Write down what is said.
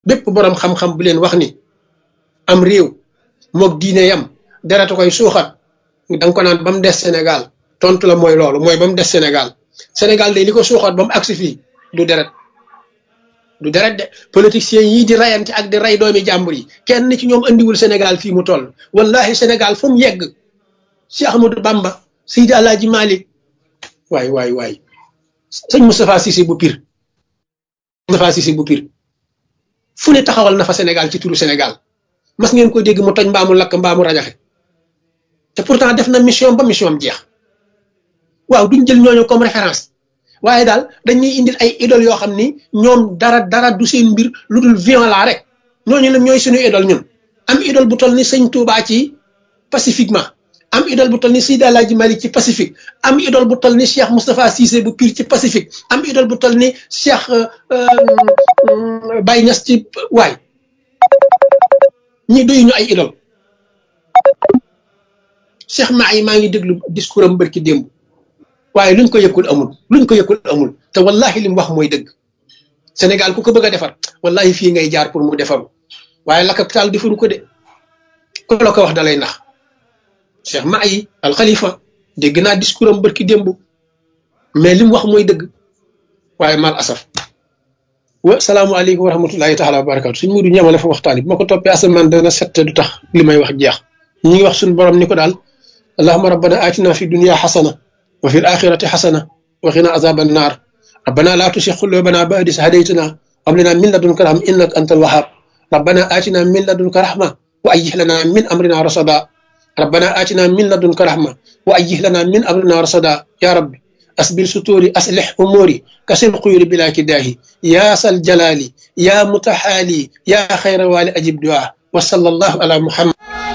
bépp boroom xam-xam bu leen wax ni am réew moog diine yam deratu koy suuxat da nga ko naan ba mu des Sénégal tontu la mooy loolu mooy ba mu des Sénégal Sénégal day li ko suuxat ba mu agsi fii du deret du deret de politiciens yii di rayante ak di ray doomi jàmbur yi kenn ci ñoom andiwul Sénégal fii mu toll wallahi Sénégal fu mu yegg Cheikh Ahmadou Bamba Seydi Alaaji Malik waay waay waay sëñ Moustapha Cissé bu pir Moustapha Cissé bu pir fu ne taxawal na fa Sénégal ci turu Sénégal mas ngeen ko dégg mu toj mbaamu lakk mbaamu rajaxe te pourtant def na mission ba mission am jeex waaw duñ jël ñooñu comme référence waaye daal dañuy indil ay idole yoo xam ni ñoom dara dara du seen mbir lu dul violent rek ñooñu nag ñooy suñu idole ñun am idole bu toll ni sëñ Touba ci pacifiquement am idole bu toll ni Seydi Alaaji Malik ci pacifique am idole bu toll ni Cheikh Moustapha Cissé bu Pire ci pacifique am idole bu toll ni Cheikh Baye Niass ci waay ñi doyu ñu ay idole Cheikh maa yi maa ngi déglu discours am bërki démb waaye luñ ko yëkkul amul luñ ko yëkkul amul te wallahi li mu wax mooy dëgg Sénégal ku ko bëgg a defar wallahi fii ngay jaar pour mu defaru waaye la capital defaru ko de ku la ko wax dalay nax Cheikh maa yi al Khalifa dégg naa discours am bërki démb mais li mu wax mooy dëgg waaye mal asaf wa salaamualeykum wa rahmatullahi taala wa barakatu suñ mudu ñamale fa waxtaan bi ma ko toppee asamaan dana sette du tax li may wax jeex ñu ngi wax suñu borom ni ko daal allahuma rabbana atina fi dunia xasana wa fi alaxirati xasana wa qina azaba annar rabbana la tusi qulubana ba'da idh hadaytana hab lana min ladunka rahma innaka antal wahhab rabbana atina min ladunka rahma wa ayyih lana min amrina rasada rabbana atina min ladunka rahma wa ayyih lana min amrina rasada ya rabbi أسبل ستوري أصلح أموري كسر قيوري بلا كداهي يا سل جلالي يا متحالي يا خير والي أجب دعاء وصلى الله على محمد